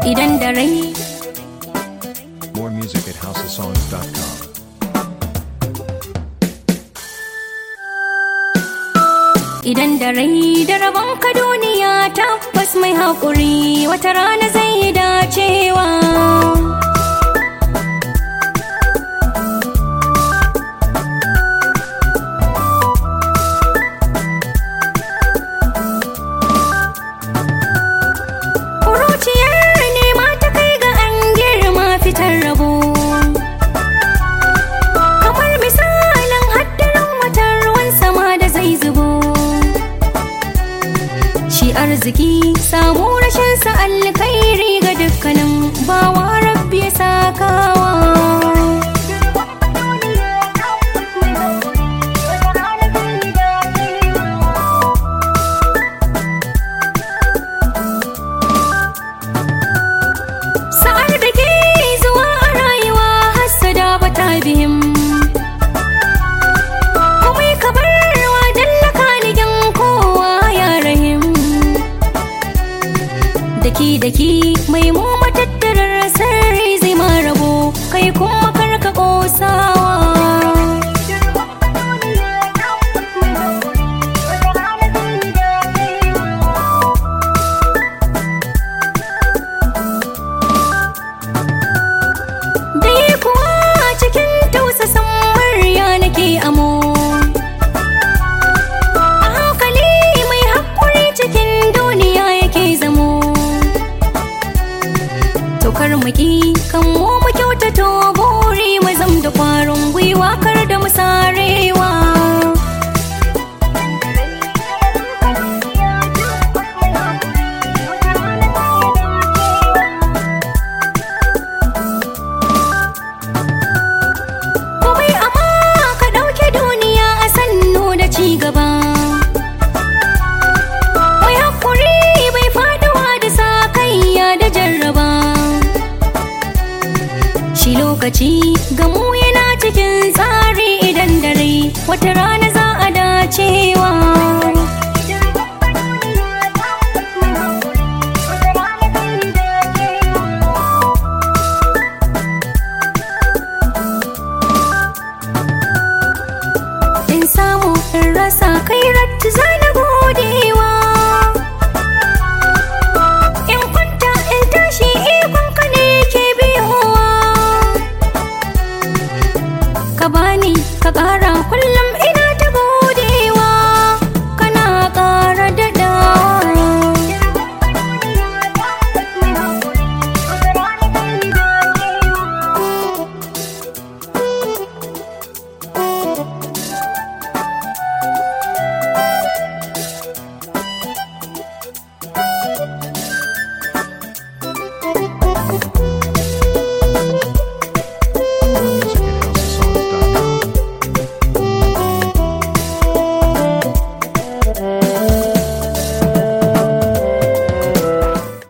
idan da rai More music at houseofsongs.com. idan da rai da rabon ka duniya tabbas mai haƙuri wata rana zai yi dacewa Kuruciyar nema ta kai ga an girma fitar rabo kamar misalin haddarin watan ruwan sama da zai zubo shi arziki samu rashin sa alkhairi ga dukkanin bawa rabbi ya sakawa sa'ar da ke zuwa a rayuwa hassada bata bihim komai ka barwa dallaka ligin kowa ya rahim daki daki mai mu matattarar sarri zai ma rabo kai kuma karka kosawa dai kuwa cikin tausasan murya nake amo a hankali mai haƙuri cikin duniya yake zamo Tokar maki kan mu mu kyautato buri mu zam da kwarin gwiwa kar da mu sarewa komai amma ka ɗauke duniya a sannu da ci gaba mai haƙuri bai faduwa da sa kaiya da jarraba shi lokaci gamu yana cikin tsari idan dare wata rana za a dacewa